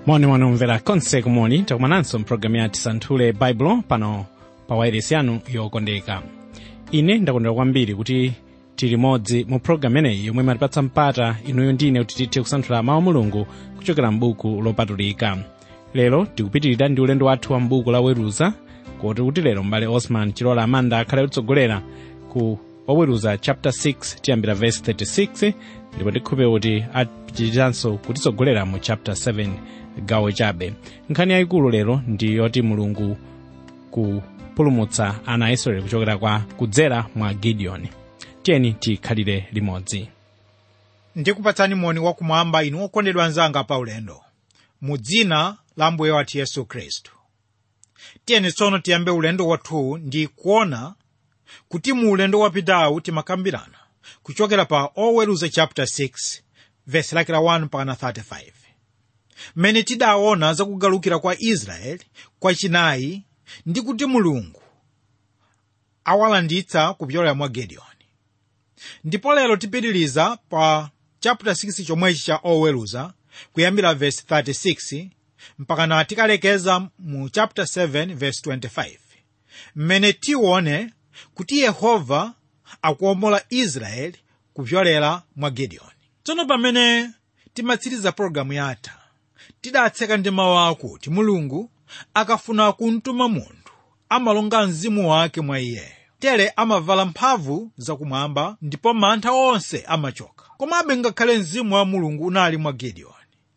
moni mwanomvera konse kumoni takumananso mpulogalamu ya tisanthule baibulo pano pa wairesi yanu yokondeka ine ndakondwera kwambiri kuti tili modzi mu pulogalamu ineyi yomwe imatipatsa mpata inuyo ndine kuti tithe kusanthula mawu a mulungu kuchokera m'buku lopatulika lero tikupitirira ndi ulendo wathu wa m'buku la weruza kuti kuti lero m'bale osman chilola amanda akhale kutsogolera ku waweruza chapter 6 tiyambira verse 36 ndipo tikhulupirira kuti apitiriranso kutitsogolera mu chapter 7 gawo chabe nkhani yayikulu lero ndi yoti mulungu kupulumutsa ana a israeli kuchokera kwa kudzera mwa gideoni tiyeni tikhalire limodzi ndikupatsani moni wakumwamba inu okondedwa anzanga pa ulendo mu dzina la mbuye wathu yesu khristu tiyeni tsono tiyambe ulendo wathu ndi kuona kuti mu ulendo wapitawu timakambirana kuchokera pa oweruza chapter 6 verse lake la 1 mpaka 35 mmene tidaona zakugalukira kwa israeli kwachinayi ndi kuti mulungu awalanditsa kupyolera mwa gideoni ndipo lero tipitiliza pa chapter 6 chomwechi cha oweruza kuyambira verse 36 mpaka na tikalekeza mu chapter 7 verse 25 mmene tione kuti yehova akuwombola israeli kupyolera mwa gideoni tsono pamene timatsiriza pologalamu yatha tidatseka ndi mawu akuti mulungu akafuna kumtuma munthu amalonga mzimu wake mwa iyeyo tere amavala mphamvu zakumwamba ndipo mantha onse amachoka komabe ngakhale mzimu wa mulungu unali mwa gideoni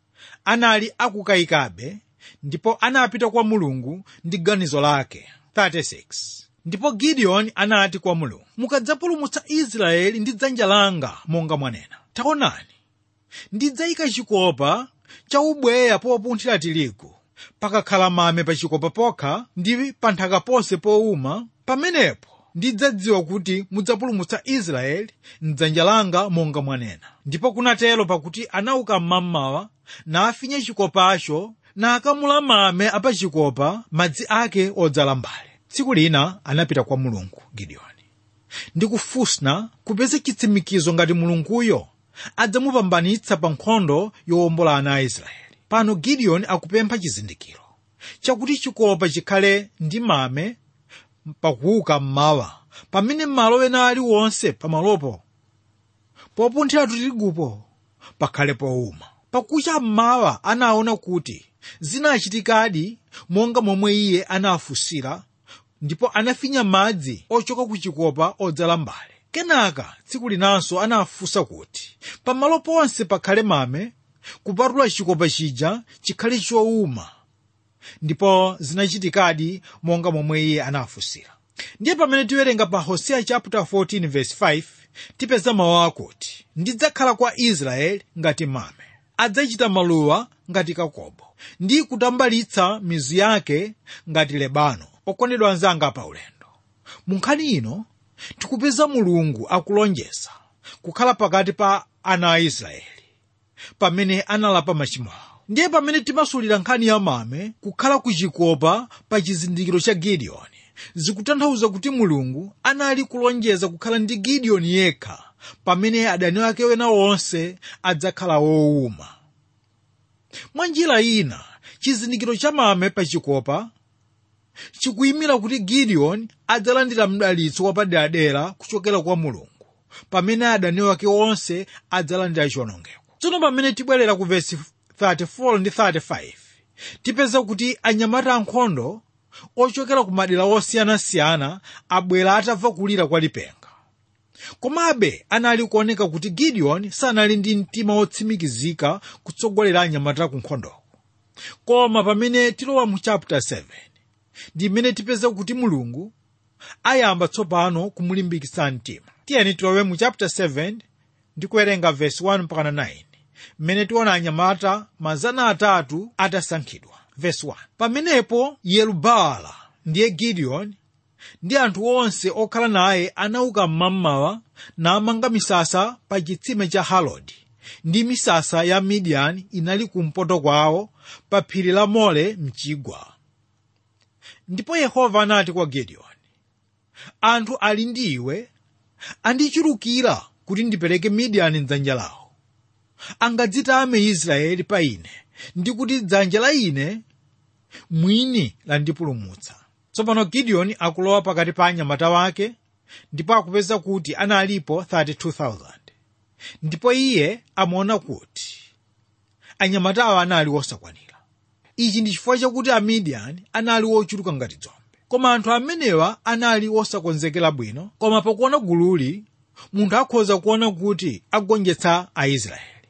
anali akukayikabe ndipo anapita kwa mulungu ndi ganizo lake 36 ndipo gideoni anati kwa mulungu mukadzapulumutsa israeli ndi dzanja langa monga mwanena taonani ndidzayika chikopa cha ubweya popunthira tirigu pakakhala mame pa chikopa pokha ndi pa nthaka ponse powuma pamenepo ndidzadziwa kuti mudzapulumutsa israeli mdzanja langa monga mwanena ndipo kunatero pakuti anauka mmamawa nafinya chikopacho nakamula mame apachikopa madzi ake odzala mbale tsiku lina anapita kwa mulungu gideoni ndikufusna kupeza chitsimikizo ngati mulunguyo adzamupambanitsa pa nkhondo yowombola ana a israeli pano gideoni akupempha chizindikiro chakuti chikopa chikhale ndi mame pakuuka mmawa pamene malo ena aliwonse pamalopo popunthira tirigupo pakhale powuma pakucha mmawa anaona kuti zinachitikadi monga momwe iye anafunsira ndipo anafinya madzi ochoka ku chikopa odzala mbale kenaka tsiku linanso anafunsa kuti pamalo ponse pakhale mame kupatula chikopa chija chikhale chowuma ndipo zinachitikadi monga momwe iye anafunsira ndiye pamene tiwerenga pa hosea chapter 14 verse 5 tipeza mawu akuti ndidzakhala kwa israeli ngati mame adzachita maluwa ngati kakobo ndi kutambalitsa mizu yake ngati lebano okondedwa anzanga pa ulendo mu nkhani ino tikupeza mulungu akulonjeza kukhala pakati pa ana a israeli pamene analapa machimo awo ndiye pamene timasulira nkhani ya mame kukhala ku chikopa pa chizindikiro cha gideoni zikutanthauza kuti mulungu anali kulonjeza kukhala ndi gideoni yekha pamene adani ake wena wonse adzakhala wowuma mwa njira ina chizindikiro cha mame pa chikopa chikuyimira kuti gideoni adzalandira mdalitso wapaderadera kuchokera kwa mulungu pamene adani wake onse adzalandira chiwonongeko tsono pamene tibwerera ku vesi 34 ndi 35 tipeza kuti anyamata ankhondo ochokera ku madera osiyanasiyana abwera atamva kulira kwa lipenga komabe anali kuoneka kuti gideoni sanali ndi mtima wotsimikizika kutsogolera anyamata ku nkhondoko koma pamene tilowa mu chapter 7 ndi mmene tipeza kuti mulungu ayamba tsopano kumulimbikitsa mtima tiyeni tilowe mu chapter 7 ndi kuwerenga verse 1 mpaka 9 mmene tiona anyamata mazana atatu atasankhidwa verse 1 pamenepo yerubaala ndiye gideoni ndi anthu onse okhala naye anauka mmamawa namanga misasa pa chitsime cha harodi ndi misasa ya midiyani inali kumpoto kwawo pa phiri la mole mchigwa ndipo yehova anati kwa gideoni anthu ali ndi iwe andichulukira kuti ndipereke midiyani mdzanja lawo angadzitame israeli pa ine ndi kuti dzanja la ine mwini landipulumutsa tsopano gideoni akulowa pakati pa anyamata wake ndipo akupeza kuti analipo 32,000 ndipo iye amaona kuti anyamatawa anali osakwanira ichi ndi chifukwa chakuti amidiyani anali ochuluka ngati dzombe koma anthu amenewa anali osakonzekera bwino koma pakuona gululi munthu akhoza kuona kuti agonjetsa aisraeli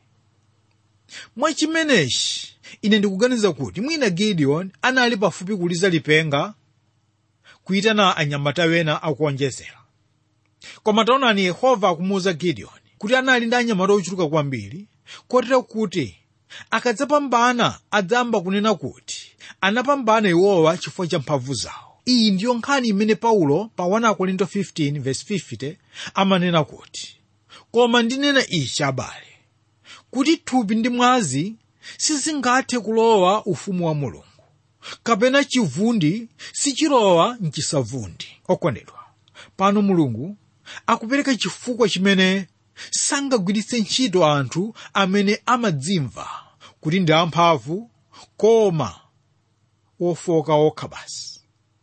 mwachimenechi ine ndikuganiza kuti mwina gideon anali pafupi kuliza lipenga kuyitana anyamata wena akuonjezera koma taonani yehova akumuwuza gideoni kuti anali ndi anyamata ochuluka kwambiri kotero kuti akadzapambana adzamba kunena kuti anapambana iwowa chifukwa cha mphamvu zawo iyi ndiyo nkhani imene paulo pa 1 korinto 15:50 amanena kuti koma ndinena ichi abale kuti thupi ndi mwazi sizingathe kulowa ufumu wa mulungu kapena chivundi sichilowa mchisavundi okondedwa pano mulungu akupereka chifukwa chimene sangagwiritse ntchito anthu amene amadzimva kuti ndi amphamvu koma wofoka okha basi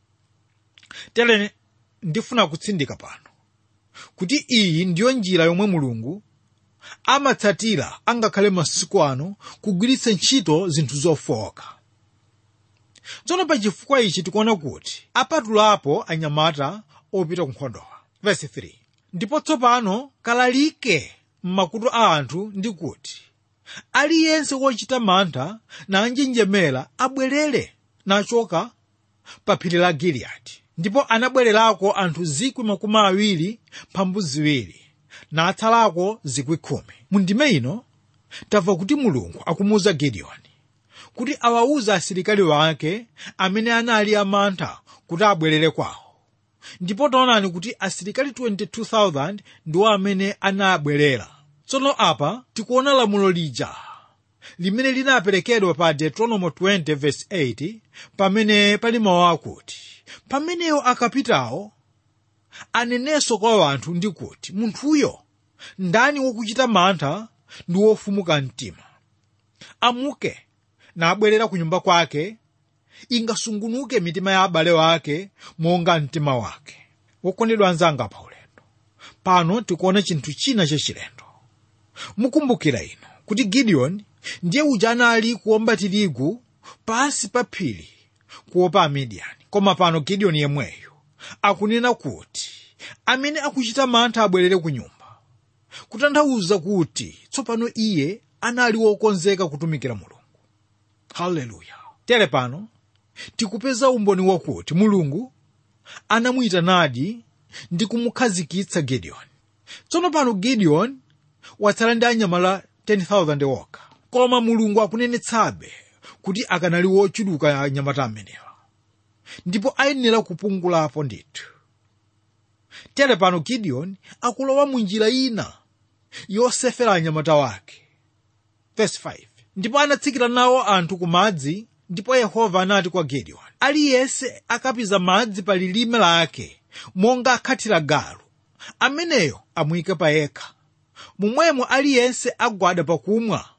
tere ndifuna kutsindika pano kuti iyi ndiyo njira yomwe mulungu amatsatira angakhale masiku ano kugwiritsa ntchito zinthu zofoka tsono pa chifukwa ichi tikuona kuti apatulapo anyamata opita ku nkhondowa verse 3 ndipo tsopano kalalike m'makutu a anthu ndi kuti aliyense wochita mantha nanjenjemera abwerere nachoka pa phiri la giliyadi ndipo anabwererako anthu zikwi makumi awiri mphambu ziwiri natsalako zikwi khumi mu ndime ino tamva kuti mulungu akumuwuza gideoni kuti awawuze asilikali wake amene anali amantha kuti abwerere kwawo ndipo taonani kuti asilikali 22,000 ndiwo amene anabwerera tsono apa tikuona lamulo lija limene linaperekedwa pa deuteronomy 20:8 pamene pali mawu akuti pameneyo akapitawo anenenso kwa anthu ndi kuti munthuyo ndani wokuchita mantha ndi wofumuka mtima amuke nabwerera ku nyumba kwake ingasungunuke mitima ya abale wake monga mtima wake wokondedwa anzanga pa ulendo pano tikuona chinthu china chachilendo mukumbukira ino kuti gideoni ndiye uja anali kuwomba tirigu pasi pa phiri kuopa amidiyani koma pano gideoni yemweyo akunena kuti amene akuchita mantha abwerere ku nyumba kutanthauza kuti tsopano iye anali wokonzeka kutumikira mulungu haleluya tere pano tikupeza umboni wakuti mulungu anamuyitanadi ndi kumukhazikitsa gideoni tsono pano gideoni watsala ndi anyamala 10,000 okha koma mulungu akunenetsabe kuti akanali wochuluka anyamata amenewa ndipo ayenera kupungulapo ndithu tere pano gideoni akulowa mu njira ina yosefera anyamata wake Verse 5. ndipo anatsikira nawo anthu ku madzi ndipo yehova anati kwa gideoni aliyense akapiza madzi pa lilime lake monga akhathira galu ameneyo amuyike pa yekha momwemo aliyense agwada pakumwa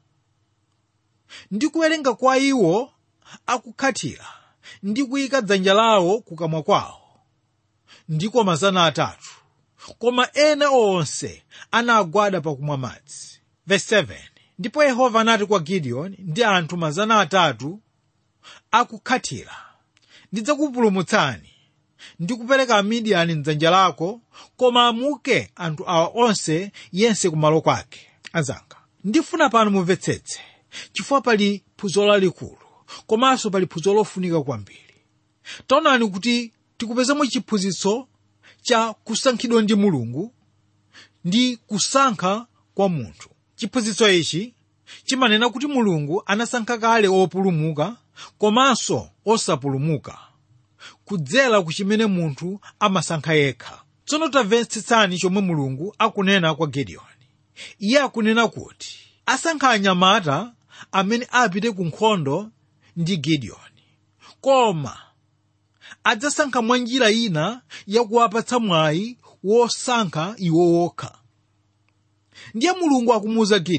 ndi kuwerenga kwa iwo akukhathira ndi kuyika dzanja lawo kukamwa kwawo ndiko mazana atatu koma ena onse anagwada pakumwa madzi Verse 7. ndipo yehova anati kwa gideoni ndi anthu mazana atatu akukhathira ndidzakupulumutsani ndi kupereka amidiyani mdzanja lako koma amuke anthu awa onse yense kumalo kwake anzanga ndifuna pano mumvetsetse chifukwa pali phunziro lalikulu komanso pali phunziro lofunika kwambiri taonani kuti tikupezamo chiphunzitso cha kusankhidwa ndi mulungu ndi kusankha kwa munthu chiphunzitso ichi chimanena kuti mulungu anasankha kale opulumuka komanso osapulumuka kudzera ku chimene munthu amasankha yekha tsono tamvetsetsani chomwe mulungu akunena kwa gideoni iye akunena kuti asankha anyamata amene apite ku nkhondo ndi gideoni koma adzasankha mwa njira ina yakuwapatsa mwayi wosankha iwo wokha ndiye mulungu akumuwuza gideoni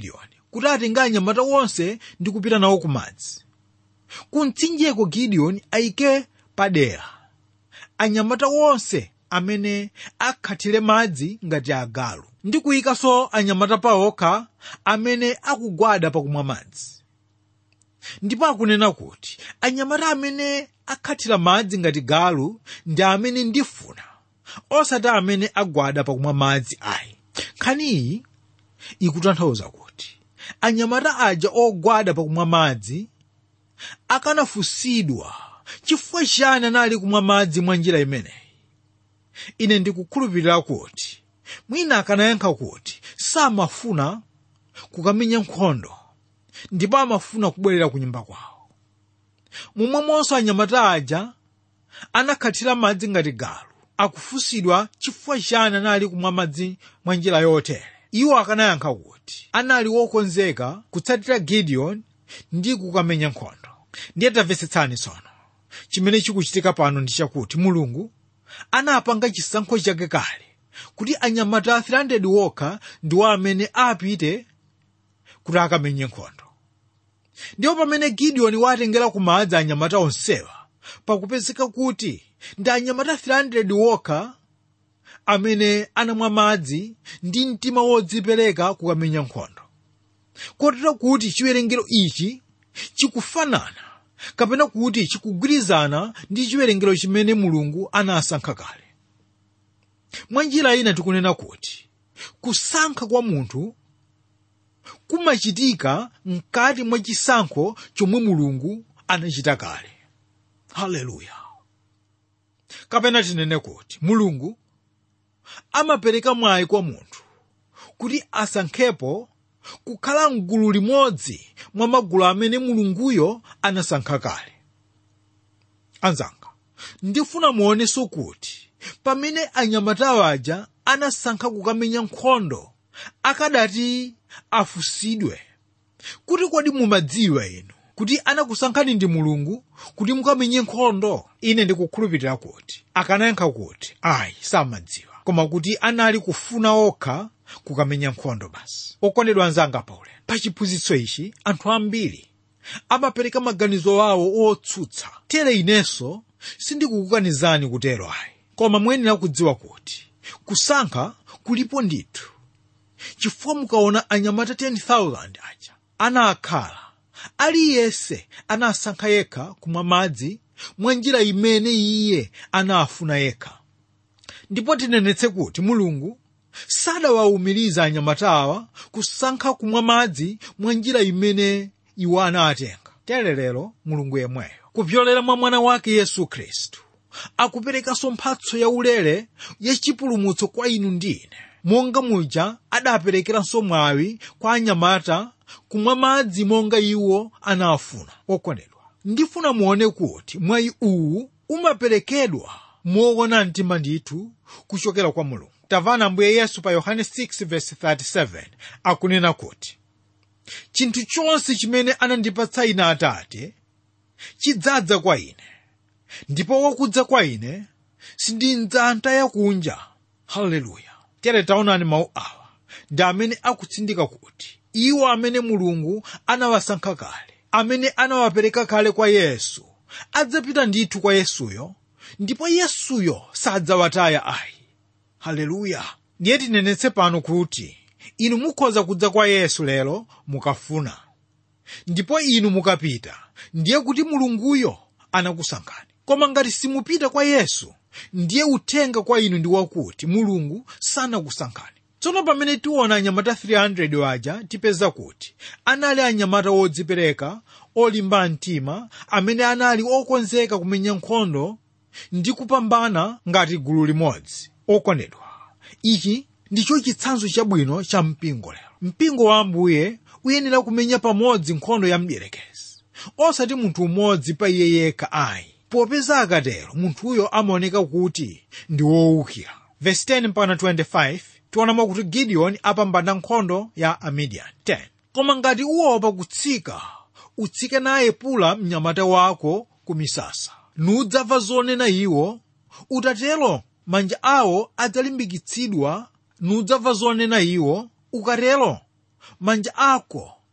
kuti atenge anyamata onse ndi kupita nawo ku madzi ku mtsinjeko gideoni ayike padera anyamata onse amene akhathire madzi ngati agalu ndi kuyikanso anyamata pawokha amene akugwada pakumwa madzi ndipo akunena kuti anyamata amene akhathira madzi ngati galu ndi amene ndifuna osati amene agwada pakumwa madzi ayi nkhani iyi ikutanthauza kuti anyamata aja ogwada pakumwa madzi akanafunsidwa chifukwa chani anali kumwa madzi mwa njira imeneyi ine ndikukhulupirira kuti mwina akanayankha kuti samafuna kukamenya nkhondo ndipo amafuna kubwerera ku nyumba kwawo momwemonso anyamata aja anakhathira madzi ngati galu akufunsidwa chifukwa chani anali kumwa madzi mwa njira yotere iwo akanayankha kuti anali wokonzeka kutsatira gideon ndi kukamenya nkhondo ndiye tamvetsetsani tsono chimene chikuchitika pano ndi chakuti mulungu anapanga chisankho chake kale kuti anyamata 300 wokha ndiwo amene apite kuti akamenye nkhondo ndipo pamene gideoni watengera ku madzi anyamata onsewa pakupezeka kuti ndi anyamata 300 wokha amene anamwa madzi ndi mtima wodzipereka kukamenya nkhondo kotero kuti chiwerengero ichi chikufanana kapena kuti chikugwirizana ndi chiwerengero chimene mulungu anasankha kale mwa njira ina tikunena kuti kusankha kwa munthu kumachitika mkati mwa chisankho chomwe mulungu anachita kale haleluya kapena tinene kuti mulungu amapereka mwayi kwa munthu kuti asankhepo kukhala mgulu limodzi mwa magulu amene mulunguyo anasankha kale anzanga ndifuna muoneso kuti pamene anyamata aja anasankha kukamenya nkhondo akadati afusidwe kuti kodi mumadziwa inu kuti anakusankhani ndi mulungu kuti mukamenye nkhondo ine ndikukhulupirira kuti akanayankha kuti ayi samadziwa koma kuti anali kufuna okha kukamenya nkhondo basi okondedwa anzanga paulendo pa chiphunzitso ichi anthu ambiri amapereka maganizo awo otsutsa tere inenso sindikukukanizani kutero ayi koma muyenera kudziwa kuti kusankha kulipo ndithu chifukwa mukaona anyamata 10,000 aja anakhala aliyense anasankha yekha kumwa madzi mwa njira imene iye anafuna yekha ndipo tinenetse kuti mulungu sadawawumiriza anyamata awa kusankha kumwa madzi mwa njira imene iwo anatenga tere lero mulungu yemweyo kupyolera mwa mwana wake yesu khristu akuperekanso mphatso yaulere yachipulumutso kwa inu ndi ine monga muja adaperekeranso mwawi kwa anyamata kumwa madzi monga iwo anafuna okondedwa ndifuna muone kuti mwayi uwu umaperekedwa moona mtima ndithu kuchokera kwa mulungu tamvana ambuye yesu pa yohane 6:37 akunena kuti chinthu chonse chimene anandipatsa ine atate chidzadza kwa ine ndipo wakudza kwa ine sindidzamtaya kunja haleluya tere taonani mawu awa ndi amene akutsindika kuti iwo amene mulungu anawasankha kale amene anawapereka kale kwa yesu adzapita ndithu kwa yesuyo ndipo yesuyo sadzawataya ayi haleluya ndiye tinenetse pano kuti inu mukhoza kudza kwa yesu lero mukafuna ndipo inu mukapita ndiye kuti mulunguyo anakusankhani koma ngati simupita kwa yesu ndiye uthenga kwa inu ndi wakuti mulungu sanakusankhani tsono pamene tiona anyamata 300 waja tipeza kuti anali anyamata odzipereka olimba mtima amene anali okonzeka kumenya nkhondo ndi kupambana ngati gulu limodzi okondedwa ichi ndicho chitsanzo chabwino cha mpingo lero mpingo wa ambuye uyenera kumenya pamodzi nkhondo ya mdierekezi osati munthu umodzi pa iye yekha ayi popeza akatero munthuyo amaoneka kuti ndi wowukira verse 10 mpaka 25 tionamo kuti gideoni apambana nkhondo ya amidiyani 10 koma ngati uopa kutsika utsike naye pula mnyamata wako ku misasa nudzamva zonena iwo utatero manja awo adzalimbikitsidwa nudzamva zonena iwo ukatero manja ako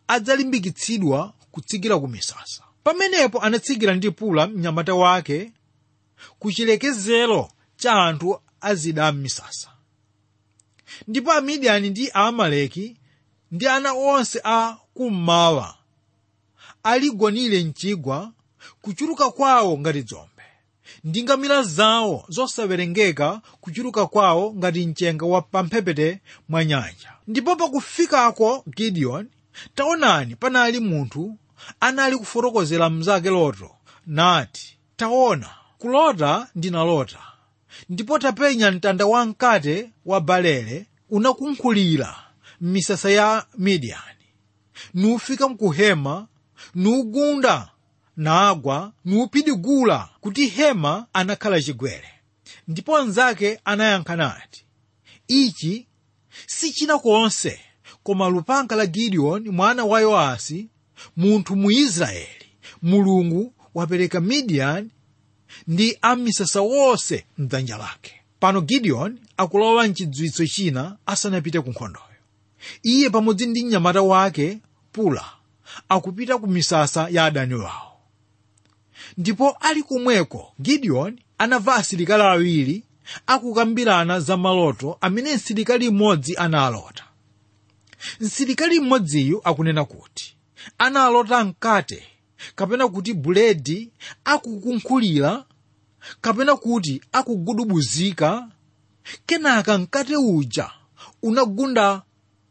adzalimbikitsidwa kutsikira ku misasa pamenepo anatsikira ndi pula mnyamata wake ku chilekezero cha anthu azida m'misasa ndipo amidiyani ndi aamaleki ndi ana onse a kummawa aligonire mchigwa kuchuluka kwawo ngati dzombe ndi ngamira zawo zosawerengeka kuchuluka kwawo ngati mchenga wa pamphepete mwa nyanja ndipo pakufikako gideoni taonani panali munthu anali kufotokozera mnzake loto nati taona kulota ndinalota ndipo tapenya mtanda wamkate wa balele unakunkhulira m'misasa ya midiyani nufika mkuhema nugunda nagwa nupidigula kuti hema anakhala chigwere ndipo anzake anayankha nati ichi si china konse koma lupanga la gideoni mwana wa yoasi munthu mu israeli mulungu wapereka midiyani ndi amisasa wonse mdzanja lake pano gideoni akulowa mchidziwitso china asanapite ku nkhondoyo iye pamodzi ndi mnyamata wake pula akupita ku misasa ya adani wawo ndipo ali kumweko gideoni anamva asilikali awiri akukambirana za maloto amene msilikali mmodzi analota msilikali mmodziyu akunena kuti analota mkate kapena kuti buledi akukunkhulira kapena kuti akugudubuzika kenaka mkate uja unagunda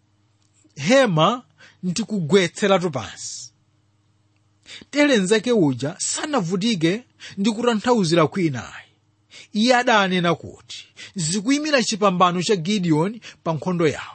hema ndi kugwetseratu pansi tere mnzake uja sanavutike ndi kutanthauzira kwinayi iye adanena kuti zikuyimira chipambano cha gideoni pa nkhondo yawo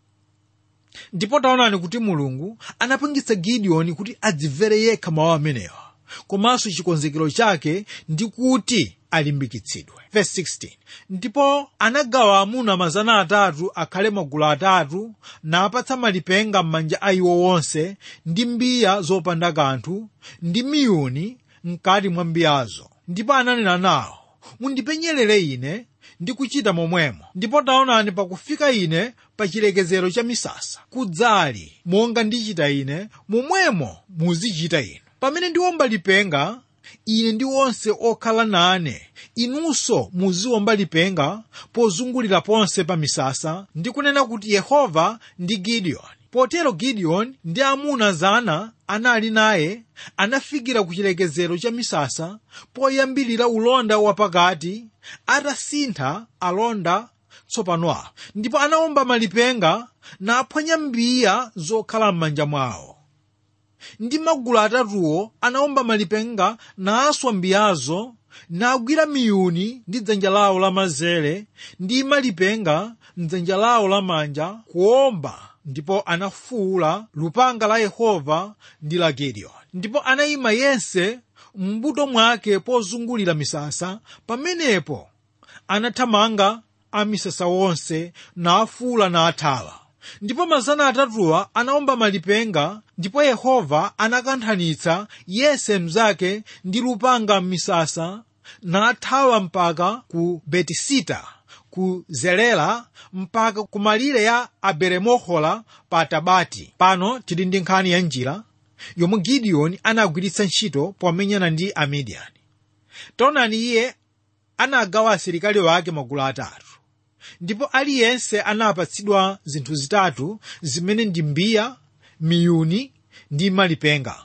ndipo taonani kuti mulungu anapangitsa gideoni kuti adzimvere yekha mawu amenewa komanso chikonzekero chake ndi kuti alimbikitsidwe Verse 16. ndipo anagawa amuna mazana atatu akhale magulu atatu napatsa malipenga m'manja a iwo wonse ndi mbiya zopanda kanthu ndi miyuni mkati mwa mbiyazo ndipo ananena nawo mundipenyerere ine ndi kuchita momwemo ndipo taonani pakufika ine pa chilekezero cha misasa kudzali monga ndichita ine momwemo muzichita inu pamene ndiwomba lipenga ine ndi onse okhala nane inunso muziwomba lipenga pozungulira ponse pa misasa ndi kunena kuti yehova ndi gideoni potero gideoni ndi amuna zana anali naye anafikira ku chilekezero cha misasa poyambirira ulonda wapakati atasintha alonda tsopano awo ndipo anawomba malipenga naphwanya mbiya zokhala m'manja mwawo ndi magulu atatuwo anawomba malipenga naswa mbiyazo nagwira miyuni ndi dzanja lawo lamanzere ndi malipenga mdzanja lawo lamanja kuwomba ndipo anafuwula lupanga la yehova ndi la gideoni ndipo anayima yense m'mbuto mwake pozungulira misasa pamenepo anathamanga amisasa wonse nafuwula nathawa ndipo mazana atatuwa anawomba malipenga ndipo yehova anakanthanitsa yense mnzake ndi lupanga m'misasa nathawa mpaka ku betisita ku zelera mpaka ku malire ya aberemohola pa tabati pano tili ndi nkhani ya njira yomwe gideoni anagwiritsa ntchito pomenyana ndi amidiyani taonani iye anagawa asilikali wake magulu atatu ndipo aliyense anapatsidwa zinthu zitatu zimene ndi mbiya miyuni ndi malipenga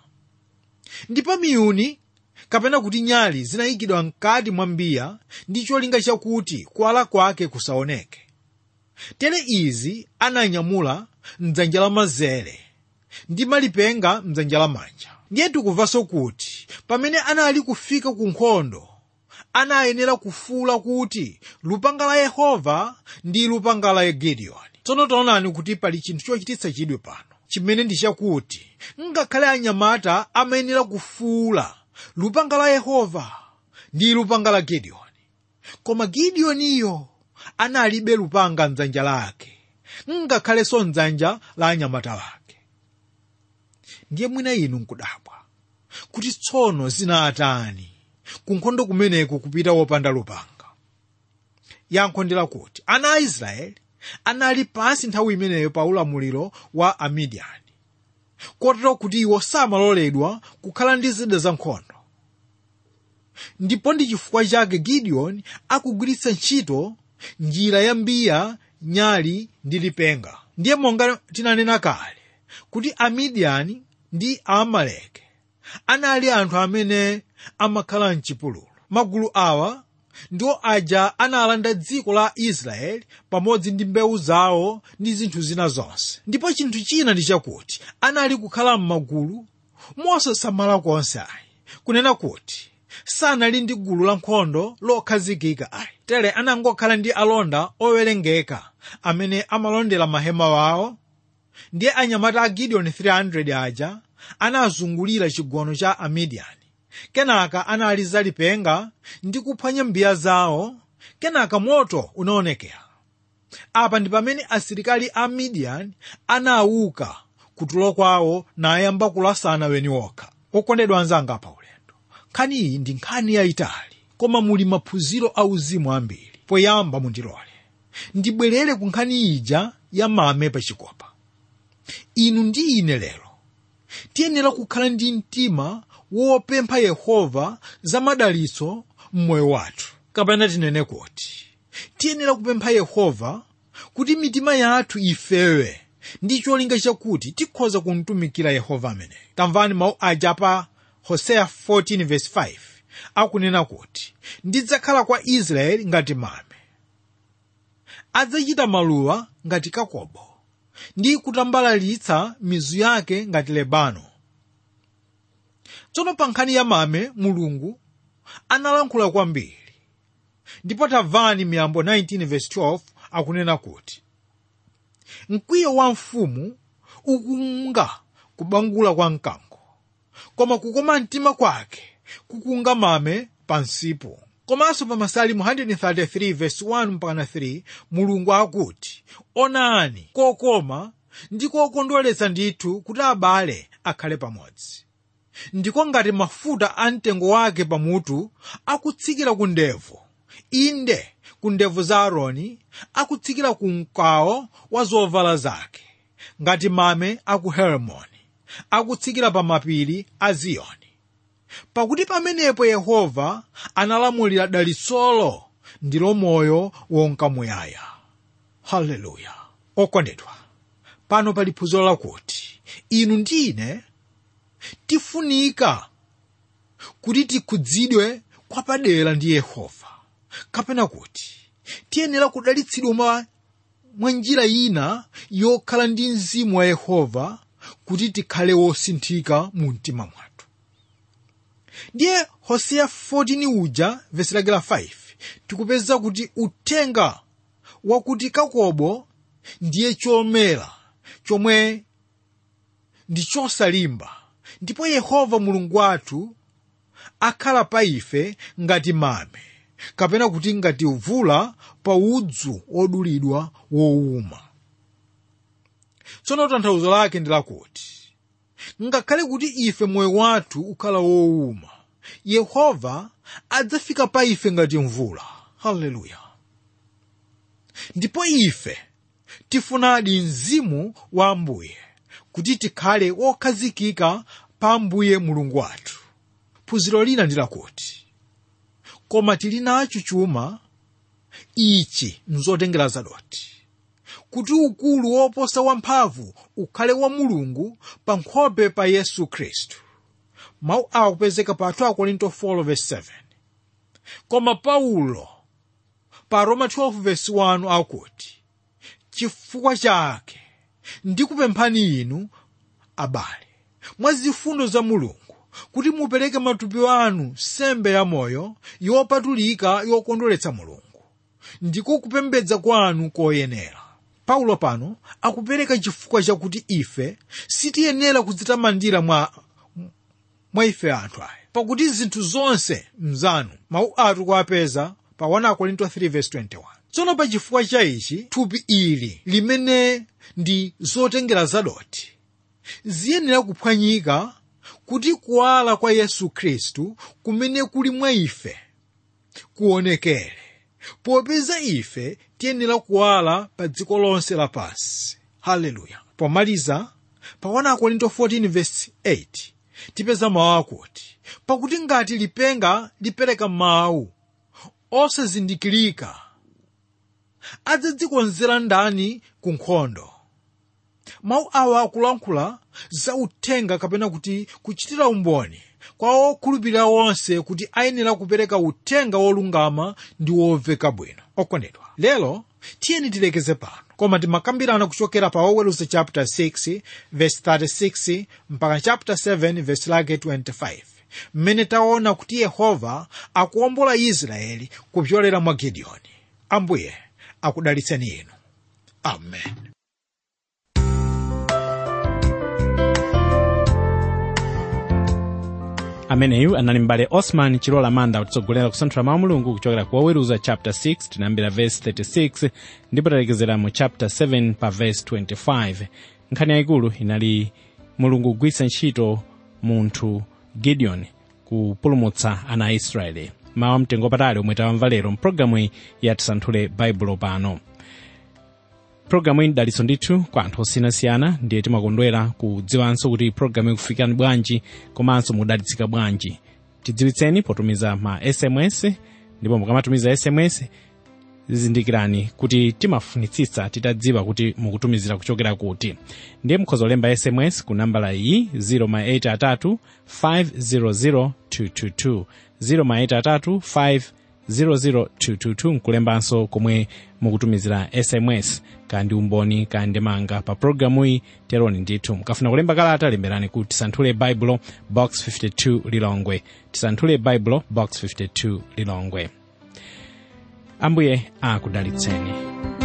ndipo miyuni kapena kuti nyali zinayikidwa mkati mwa mbiya ndi cholinga chakuti kuwala kwake kusaoneke tere izi ananyamula mdzanja lamanzere ndi malipenga mdzanja lamanja ndiye tikumvanso kuti pamene anali kufika ku nkhondo anayenera kufuwula kuti lupanga la yehova ndi lupanga la gideoni tsono taonani kuti pali chinthu chochititsa chidwi pano chimene ndi chakuti ngakhale anyamata amayenera kufuwula lupanga la yehova ndi lupanga la gideoni koma gideoniyo analibe lupanga mdzanja lake ngakhalenso mdzanja la anyamata wake ndiye mwina inu nkudabwa kuti tsono zinatani kunkhondo kumeneku kupita wopanda lupanga yankho ndi lakuti ana a israeli anali pansi nthawi imeneyo pa ulamuliro wa amidiyani kotero kuti iwo samaloledwa kukhala ndi zida za nkhondo ndipo ndi chifukwa chake gideoni akugwiritsa ntchito njira ya mbiya nyali ndi lipenga ndiye monga tinanena kale kuti amidiyani ndi aamaleki anali anthu amene amakhala mchipululu magulu awa ndiwo aja analanda dziko la israeli pamodzi ndi mbewu zawo ndi zinthu zina zonse ndipo chinthu china ndi chakuti anali kukhala m'magulu mosasamala konse ayi kunena kuti sanali ndi gulu la nkhondo lokhazikika ayi tere anangokhala ndi alonda owerengeka amene amalondera mahema wawo ndiye anyamata a gideoni 300 aja anazungulira chigono cha amidiyani kenaka analiza lipenga ndi kuphwanya mbiya zawo kenaka moto unaonekera apa ndi pamene asilikali a midiyani anauka kutulo kwawo nayamba kulasana weni wokha okondedwa anzanga pa ulendo nkhani iyi ndi nkhani yayitali koma muli maphunziro auzimu ambiri poyamba mundilole ndibwerere ku nkhani ija ya mame pachikopa inu ndi ine lero tiyenera kukhala ndi mtima wopempha yehova za madalitso mmoyo wathu kapena tinene kuti tiyenera kupempha yehova kuti mitima yathu ifewe ndi cholinga chakuti tikhoza kumtumikira yehova ameneyo tamvani mawu aja pa hoseya 14:5 akunena kuti ndidzakhala kwa israeli ngati mame adzachita maluwa ngati kakobo ndi kutambalalitsa mizu yake ngati lebano tsono pa nkhani ya mame mulungu analankhula kwambiri ndipo tamvani miyambo 19:12 akunena kuti mkwiyo wa mfumu ukunga kubangula kwa mkango koma kukoma mtima kwake kukunga mame pansipo komanso pa masalimu 133:1 mpaka 3 mulungu akuti onani kokoma ndi kokondweretsa ndithu kuti abale akhale pamodzi ndiko ngati mafuta a mtengo wake pamutu akutsikira ku ndevu inde ku ndevu za aaroni akutsikira ku mkawo wa zovala zake ngati mame aku herimoni akutsikira pa mapiri a ziyoni pakuti pamenepo yehova analamulira dalitsolo ndilo moyo wonka muyaya haleluya okondedwa pano pali phunziro lakuti inu ndi ine tifunika kuti tikhudzidwe kwapadera ndi yehova kapena kuti tiyenera kudalitsidwa mwa mwa njira ina yokhala ndi mzimu wa yehova kuti tikhale wosinthika mu mtima mwathu ndiye hoseya 14 uja vesi lake la 5 tikupeza kuti uthenga wakuti kakobo ndiye chomera chomwe ndi chosalimba ndipo yehova mulungu wathu akhala pa ife ngati mame kapena kuti ngati uvula pa udzu odulidwa wowuma tsono tanthauzo lake ndi lakuti ngakhale kuti ife moyo wathu ukhala wowuma yehova adzafika pa ife ngati mvula haleluya ndipo ife tifunadi mzimu wa ambuye kuti tikhale wokhazikika pa ambuye mulungu wathu phunziro lina ndi lakuti koma tili nacho chuma ichi nzotengera zadoti kuti ukulu woposa wamphamvu ukhale wa mulungu pa nkhope pa yesu khristu mawu awa kupezeka pa 2 korinto 4:7 koma paulo pa roma 12:1 akuti chifukwa chake ndikupemphani inu abale mwa zifundo za mulungu kuti mupereke matupi anu sembe ya moyo yopatulika yokondweretsa mulungu ndiko kupembedza kwanu koyenera paulo pano akupereka chifukwa chakuti ife sitiyenera kudzitamandira mwa mwa ife anthu aya pakuti zinthu zonse mzanu mawu athu kuapeza pa 1 korinto 3:21 tsono pa chifukwa cha ichi thupi ili limene ndi zotengera zadoti ziyenera kuphwanyika kuti kuwala kwa yesu khristu kumene kuli mwa ife kuonekere popeza ife tiyenera kuwala pa dziko lonse lapansi haleluya pomaliza pa 1 korinto 14 verse 8 tipeza mawu akuti pakuti ngati lipenga lipereka mawu osazindikirika adzadzikonzera ndani ku nkhondo mawu awa akulankhula za uthenga kapena kuti kuchitira umboni kwa okhulupirira onse kuti ayenera kupereka uthenga wolungama ndi womveka bwino okondedwa lero tiyeni tilekeze pano koma timakambirana kuchokera pa oweruza chapter 6 verse 36 mpaka chapter 7 verse lake 25 mmene taona kuti yehova akuwombola israeli kupyolera mwa gidiyoni ambuye akudalitseni inu amen ameneyu anali mbale osman chilola manda kutitsogolera kusanthula mawu mulungu kuchokera ku oweruza chapter 6 tinayambira verse 36 ndipo talekezera mu chapter 7 pa verse 25 nkhani yayikulu inali mulungu kugwiritsa ntchito munthu gideon kupulumutsa ana a israeli mawu amtengo patali omwe tawamva lero mpulogalamu iyi yatisanthule baibulo pano pulogalamu iyi ndalitso ndithu kwa anthu osiyanasiyana ndiye timakondwera kudziwanso kuti pulogalamu ikufikani bwanji komanso mudalitsika bwanji tidziwitseni potumiza ma sms ndipo mukamatumiza sms zizindikirani kuti timafunitsitsa titadziwa kuti mukutumizira kuchokera kuti ndiye mukhoza kulemba sms ku nambala iyi 083 500 222 083 500 nkulembanso komwe mukutumizira sms kandi umboni kandi manga pa programu iyi teroni ndithu mukafuna kulemba kalata lemberani ku tisanthule baibulo box 52 lilongwe tisanthule baibulo box 52 lilongwe ambuye akudalitseni